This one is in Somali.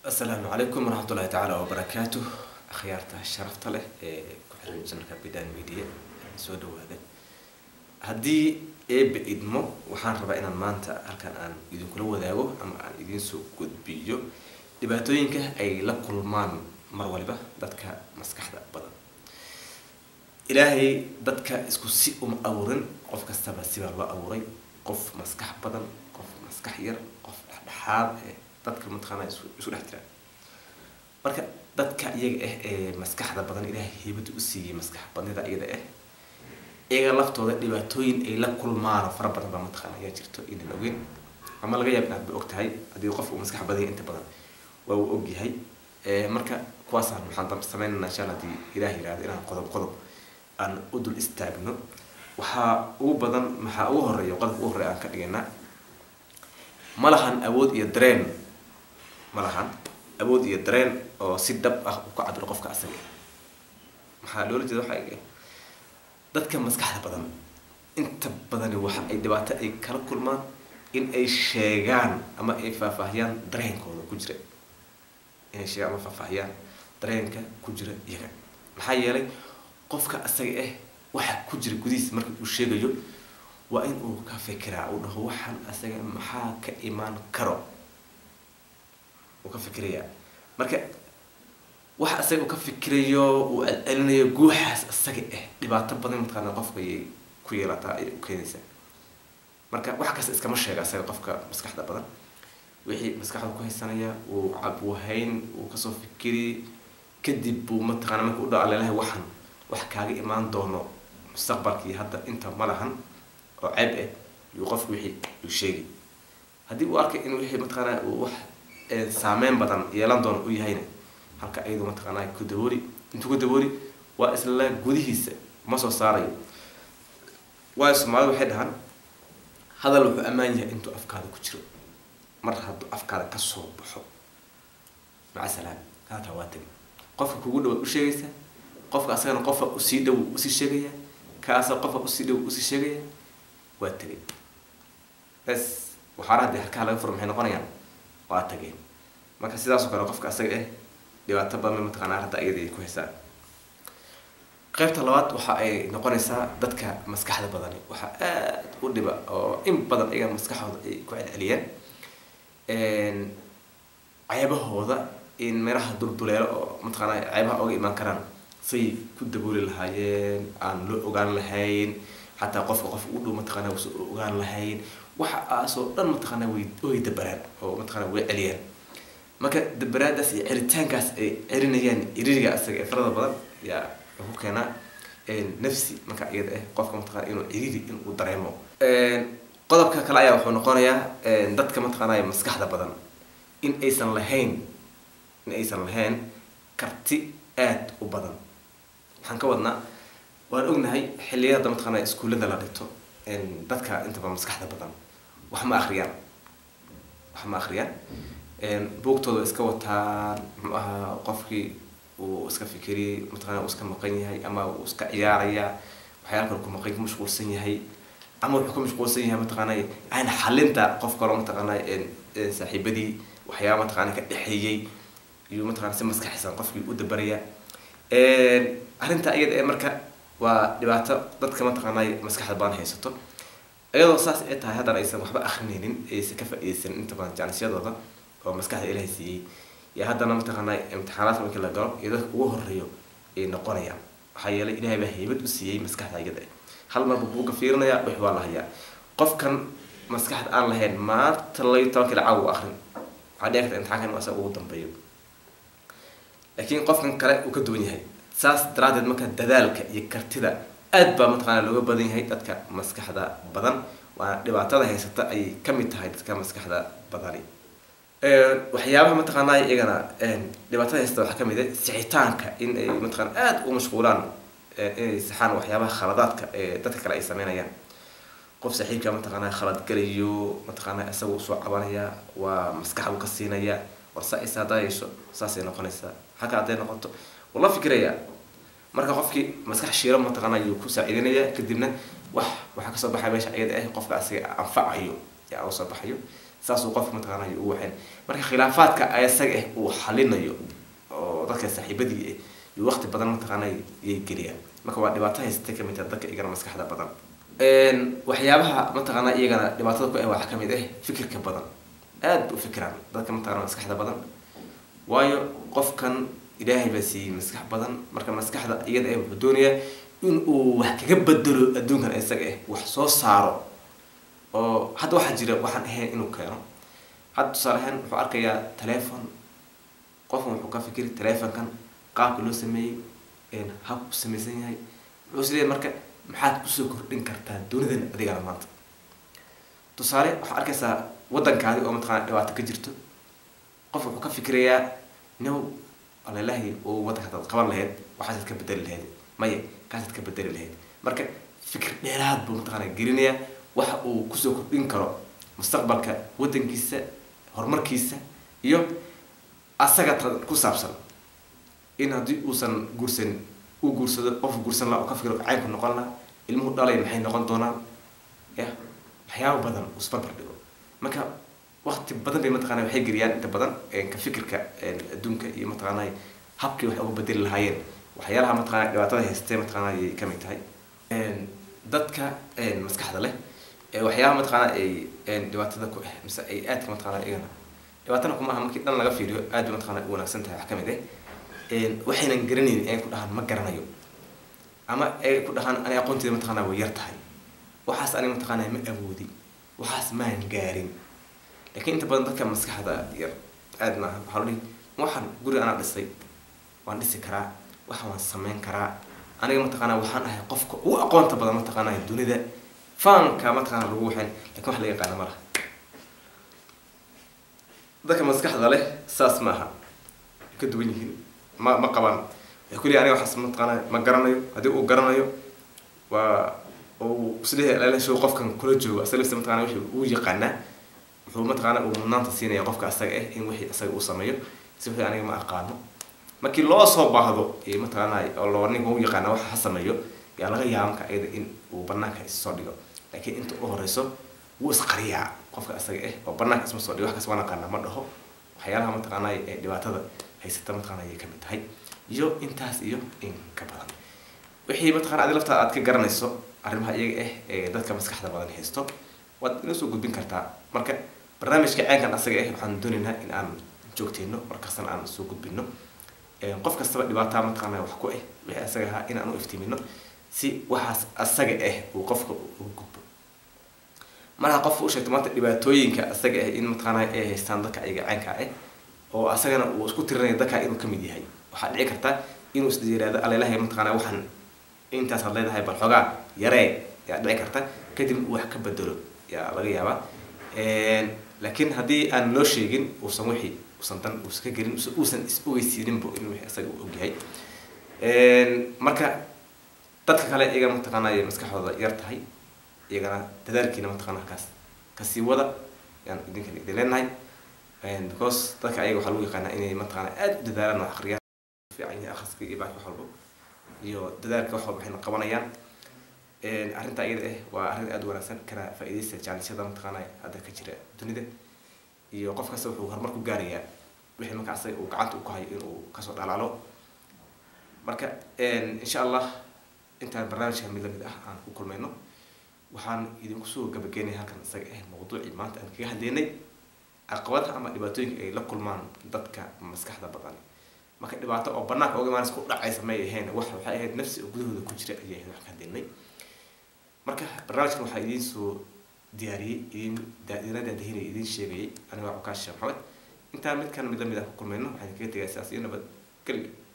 asalaamu calaykum waraxmatullahi tacaala wabarakaatu akhyaarta sharafta leh ee ku xiran janalka bidan media soo dhawaada haddii eebe idmo waxaan rabaa inaan maanta halkan aan idinkula wadaago ama aan idinsoo gudbiyo dhibaatooyinka ay la kulmaan mar waliba dadka maskaxda badan ilaahay dadka isku si uma abuurin qof kastaba sibaa loo abuuray qof maskax badan qof maskax yar qof dhexdhexaad ee dadka mataqaana isu isu dhex jiraan marka dadka iyaga ah ee maskaxda badan ilaahay heybada u siiyey maskax badnida iyada ah iyaga laftooda dhibaatooyin ay la kulmaan oo fara badan baa mataqaana ayaa jirto inaan ogeyn ama laga yaab inaad ba og tahay haddii qof uu maskax badan yahay inta badan waa uu og yahay marka kuwaasaan waxaan sameynana insha alla hadii ilaah yihahdo inaan qodob qodob aan u dul istaagno waxaa ugu badan maxaa ugu horeeya qodobka ugu horeya aan ka dhigaynaa ma lahan awood iyo dareen ma lahan awood iyo dareen oo si dhab ah u ka cabiro qofka asaga maxaa loola jeeda waxa ay dadka maskaxda badan inta badani waxa ay dhibaato ay kala kulmaan in ay sheegaan ama ay faahfaahiyaan dareenkooda ku jira inay sheegaan ama faahfaahiyaan dareenka ku jira iyaga maxaa yeelay qofka asaga ah waxa ku jira gudihiis marka uu sheegayo waa in uu ka fikiraa uu dhaho waxaan asaga maxaa ka imaan karo uu ka fikirayaa marka waxa asaga uu ka fikirayo uu celcelinayo guuxaas asaga ah dhibaato badan mataqaana qofka ayay ku yeelataa ay u keenaysaa marka wax kasta iskama sheega asaga qofka maskaxda badan wixii maskaxda ku haysanaya uu cabwahayn uu kasoo fikiri kadib buu mataqaana marka u dha alelahay waxan wax kaaga imaan doono mustaqbalkii hadda inta ma lahan oo ceeb ah yuu qofku wixii uu sheegay haddii uu arkay in wixii mataqaana uu wax saameyn badan yeelan doono u yahayna halka ayadu mataqaana ku dabooli intuu ku dabooli waa isla gudihiisa ma soo saarayo waayo soomaalida waxay dhahaan hadal wuxuu ammaan yahay intuu afkaada ku jiro mar hadduu afkaada kasoo baxo maca salaam haataa waa tagi qofka kugu dhawaad u sheegaysa qofka asagana qofa usii dhow usii sheegaya ka asaga qofa usii dhow usii sheegaya waa tegay bes waxaana haddii halkaa laga furo maxay noqonayaan waa tageen marka sidaasoo kale qofka asaga ah dhibaato badan mataqaanaa hadda iyada ay ku haysaa qaybta labaad waxa ay noqonaysaa dadka maskaxda badani waxaa aada u dhiba oo in badan iyaga maskaxooda ay ku celceliyaan ceebahooda in meelaha dulduleelo oo mataqaana ceebaha oga imaan karaan say ku dabooli lahaayeen aan loo ogaan lahayn xataa qofka qof u dhow mataqaana usa ogaan lahayn waxa aasoo dhan mataqaana way way dabaraan oo mataqaana way celiyaan marka dabaraadaas iyo celitaankaas ay celinayaan iririga asaga ee farada badan yaa wuxuu keenaa nafsi marka iyada ah qofka mataqana inuu ciriri inuu dareemo qodobka kale ayaa wuxuu noqonayaa dadka mataqaanaya maskaxda badan in aysan lahayn in aysan lahayn karti aada u badan waxaan ka wadnaa waan ognahay xilliyada mataqaana iskuullada la dhigto dadka intaba maskaxda badan wax ma akriyaan wax ma akriyaan buugtooda iska wataan muxuu ahaa qofkii uu iska fikiriyay mataqana uu iska maqan yahay ama uu iska ciyaaraya waxyaala kale ku maqan ku mashquulsan yahay ama wuxuu ka mashquulsan yahay mataqaana aan xalinta qof kaloo mataqaana saaxiibadii waxyaaba mataqaana ka dhexeeyey iyuu mataqana si maskaxisan qofkii u dabaraya arrinta iyada ee marka waa dhibaato dadka mataqaanay maskaxda badan haysato iyadoo saas ay tahay haddana aysan waxba akrinaynin aysan ka faa-ideysanin inta badan janisyadooda oo maskaxda ilaahay siiyey iyo haddana mataqaanay imtixaanaadka markii la galo iyo dadka ugu horeeyo ay noqonayaan waxaa yeelay ilaahay baa haybad u siiyey maskaxda iyada hal marba buuga fiirinaya wix waa la hayaa qofkan maskaxda aan lahayn maanta layo tobankii lacag u akrin waxaa dhici karta imtixaankan inuu asaga ugu dambeeyo laakiin qofkan kale uu ka duwan yahay saas daraadeed marka dadaalka iyo kartida aad baa mataqaana looga badan yahay dadka maskaxda badan waana dhibaatada haysata ayay kamid tahay dadka maskaxda badani waxyaabaha mataqaana iyagana dhibaatada haysata waxaa kamid ah sixitaanka in ay mataqana aada u mashquulaan inay saxaan waxyaabaha khaladaadka ee dadka kale ay sameynayaan qof saaxiibka mataqaana khalad galayo mataqaana isaga usoo cabanaya waa maskaxdu ka siinaya warsa is haddaa yeesho saasay noqonaysaa halka hadday noqoto wuu la fikirayaa marka qofkii maskax shiiro mataqaana ayuu ku saaciidinaya kadibna wax waxaa kasoo baxaya meesha iyada ah qofka asiga anfacayo yaa uga soo baxayo saasuu qofka mataqaanay u waxayn marka khilaafaadka isaga ah uu xalinayo oo dadka saaxiibadii ah iyo waqti badan mataqaanay yay geliyaan marka waa dhibaato haysatay kamid tahay dadka iyagana maskaxda badan waxyaabaha mataqaanaa iyagana dhibaatada ku ah waxaa kamid ah fikirka badan aad ba u fikiraan dadka mataqana maskaxda badan waayo qofkan ilaahay baa siiyey maskax badan marka maskaxda iyada ah wuxuu doonayaa in uu wax kaga bedelo adduunkan isaga ah wax soo saaro oo hadda waxaa jira waxaan ahayn inuu keeno hadda tusaale ahaan wuxuu arkayaa telefon qofkan wuxuu ka fikiri telefonkan qaabka loo sameeyey habka u samaysan yahay wuxuu isleeyahay marka maxaad kusoo kordhin kartaa dunidan adigana maanta tusaale waxaa arkaysaa waddankaadi oo mataqana dhibaato ka jirto qof wuxuu ka fikirayaa new alalahi oo waddanka hadaad qaban lahayd waxaasaad ka bedeli lahayd maya kaasaad ka bedeli lahayd marka fikir dheeraad buu mataqana gelinayaa waxa uu kusoo kordhin karo mustaqbalka waddankiisa horumarkiisa iyo asaga ku saabsan in haddii uusan guursan uu guursado qof guursan laha oo ka fikiro caynku noqon laha ilmuhu dhalay maxay noqon doonaan ya waxyaaba badan uu isbarbar dhigo marka waqti badan bay mataqana waxay geliyaan inta badan ka fikirka adduunka iyo mataqaanay habkii wax uga bedeli lahaayeen waxyaalaha mataqana dhibaatada haystee mataqana ayay kamid tahay dadka maskaxda leh waxyaabaha mataqaana ay dhibaatada ku ah mise ay aadka mataqana iyagana dhibaatana kuma aha markii dhan laga fiiriyo aad bay mataqana u wanaagsan tahay wax kamid ah waxaynan garanaynin ay ku dhahaan ma garanayo ama ay ku dhahaan ani aqoonteeda mataqana way yar tahay waxaas ani mataqana ma awoodi waxaas maan gaarin laakiin inta badan dadka maskaxda yar aad maaha waxaa lo dhihi waxaan guri anaa dhisay waan dhisi karaa waxa waan sameyn karaa aniga mataqaana waxaan ahay qofka ugu aqoonta badan mataqaana dunida faanka mataqaana lagu waxayn lakin wax laga yaqaana ma laha dadka maskaxda leh saas maaha ka duwan yihiin ma ma qabaan waxay ku leeyahay aniga waxaas mataqaana ma garanayo haddii uu garanayo waa uu isleeyahay alalashow qofkan kula joogo asaga laftiisa mataqana wixii uu yaqaanaa wuxuu mataqaana uu mudnaanta siinaya qofka asaga ah in wixii asaga uu sameeyo si wixii aniga ma aqaano markii loo soo baahdo ee mataqaana oo loo ninka u yaqaana waxa ha sameeyo yaa laga yaaba marka ayada in uu banaanka issoo dhigo laakiin inta u horeyso wuu isqariyaa qofka asaga ah oo banaanka isma soo dhigo wax kas waan aqaana ma dhaho waxyaalaha mataqaana ee dhibaatada haysata mataqaana ayay kamid tahay iyo intaas iyo in ka badan wixii mataqana adi laftaa aad ka garanayso arrimaha iyaga ah ee dadka maskaxda badan haysto waad inoo soo gudbin kartaa marka barnaamijka ceenkan asaga ah waxaan doonaynaa in aan joogteyno markastana aan soo gudbino qof kastaba dhibaataa mataqaana wax ku ah wixii asaga ahaa in aan u iftiimino si waxaas asaga ah uu qofka ugu gudbo markaa qofka u sheegto maanta dhibaatooyinka asaga ah in mataqaana ay haystaan dadka ayaga caynka ah oo asagana uu isku tirinayo dadka inuu kamid yahay waxaa dhici karta inuu isla yiraahdo alelahay mataqaana waxaan intaas had leedahay bal xoogaa yaree yaa dhici karta kadib uu wax ka bedelo yaa laga yaabaa laakiin haddii aan loo sheegin uusan wixii usan dan uusan ka gelin uusan is ogeysiininbo in wixii asaga uu ogyahay marka dadka kale iyaga mataqaana ay maskaxdooda yar tahay iyagana dadaalkiina mataqana halkaas kasii wada yaan idinkan idin leenahay because dadka ayaga waxaa lagu yaqaanaa inay mataqaana aada u dadaalaan wax aqriyaan fiican yahay akhriska iyo baax wax walbo iyo dadaalka wax walba waxayna qabanayaan arrinta iyada ah waa arrin aada u wanaagsan kana faa-iideysta jaanisyada mataqaana hadda ka jira dunida iyo qof kasta wuxuu horumar ku gaarayaa wixii marka asaga uu gacanta u ku hayo inuu kasoo dhalaalo marka insha allah intaan barnaamijka mid lamid ah aan ku kulmayno waxaan idinku soo gabageenay halkan isaga ah mawduucii maanta aan kaga hadlaynay caqabadaha ama dhibaatooyinka ay la kulmaan dadka maskaxda badan marka dhibaato oo banaanka oga imaanaysa ku dhacaysa may ahayn wax waxay ahayd nafsi oo gudahooda ku jira ayay ahayd wax ka hadlaynay marka barnaamijkan waxaa idiin soo diyaariyey idin idina daadahinaya idiin sheegayay aniga waa cukaasha maxamed intaan midkan mid lamid ah ku kulmayno waxaan kaga tegaya sidaas iyo nabad geliyo